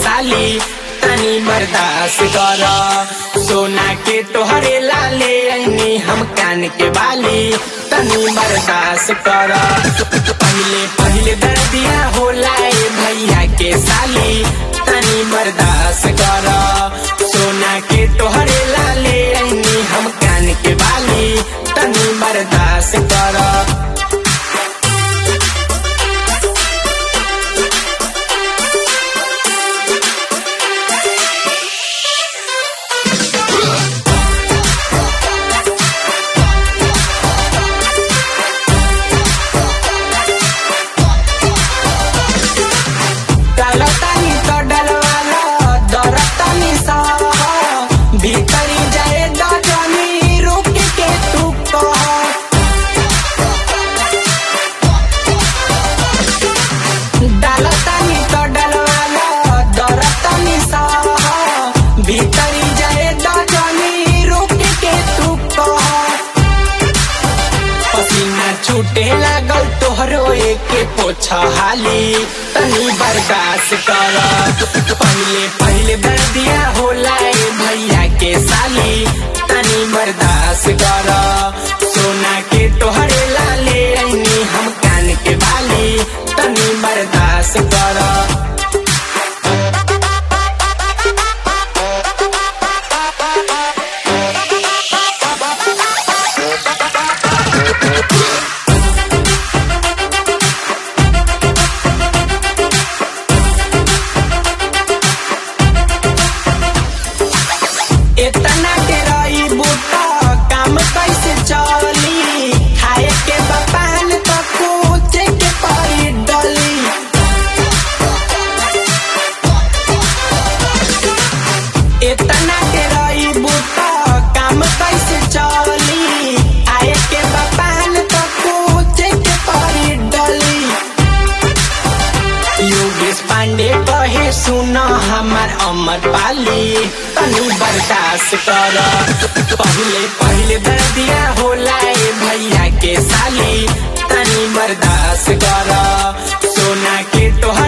साली तनी बर्दाश्त कर सोना के तोहरे लाले ऐनी हम कान के बाली तनी बर्दाश्त कर पहले पहले दर्दिया होला ए भैया के साली तनी बर्दाश्त कर सोना के तोहरे लाले ऐनी हम कान के बाली तनी बर्दाश्त कर डालतानी तो डलवाला दरतानी सा भीतरी जाए दजनी रुक के तू कह डालतानी तो डलवाला दरतानी सा भीतरी जाए दजनी रुक के तू कह पसीना छूटे लागल तोहरो एके पोछा हाली तनी बर्दाश्त कर पहले पहले दर्दिया होला ए भैया के साली तनी बर्दाश्त कर सोना के तोहरे लाले ऐनी हम कान के बाली तनी बर्दाश्त कर इतना के रही बूटा काम कैसे चली खाए के बपान तो पूछे के पड़ी डली इतना के रही बूटा काम कैसे चली आए के बपान तो पूछे के पड़ी डली योगेश पांडे कहे सुन हमार अमर पाली तनी बर्दाश्त कर पहले पहले दर्दिया होला ए भैया के साली तनी बर्दाश्त कर सोना के तोहर